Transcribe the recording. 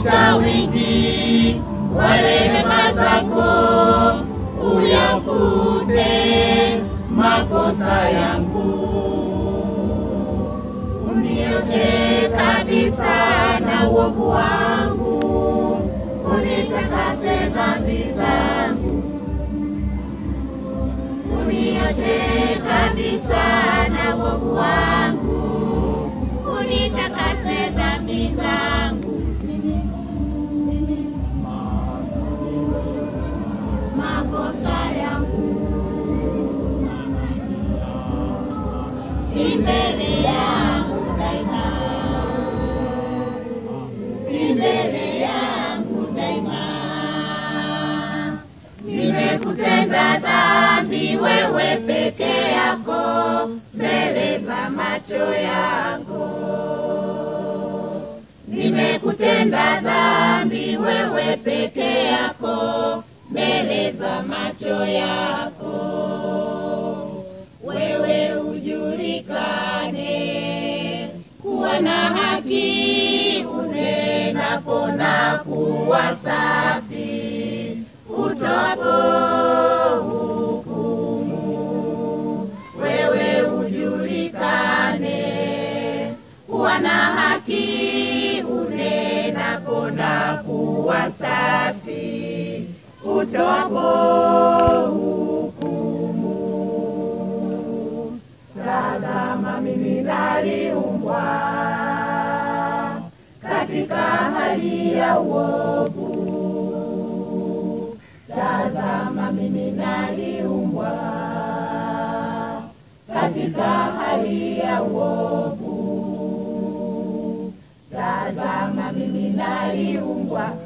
katika wingi wa rehema zako uyafute makosa yangu, unioshe kabisa na uovu wangu, unitakase dhambi zangu, unioshe kabisa na uovu wangu, unitakase dhambi zangu. makosa yangu imbele yangu daima, imbele yangu daima. Nimekutenda dhambi wewe peke yako, mbele za macho yako. Nimekutenda dhambi wewe peke yako, mbele za macho yako. Wewe ujulikane kuwa na haki, unenapo na kuwa safi, utoapo hukumu. Wewe ujulikane kuwa na haki, unenapo na kuwa safi, utoapo hukumu. Tazama mimi naliumbwa katika hali ya uovu. Tazama mimi naliumbwa katika hali ya uovu. Tazama mimi naliumbwa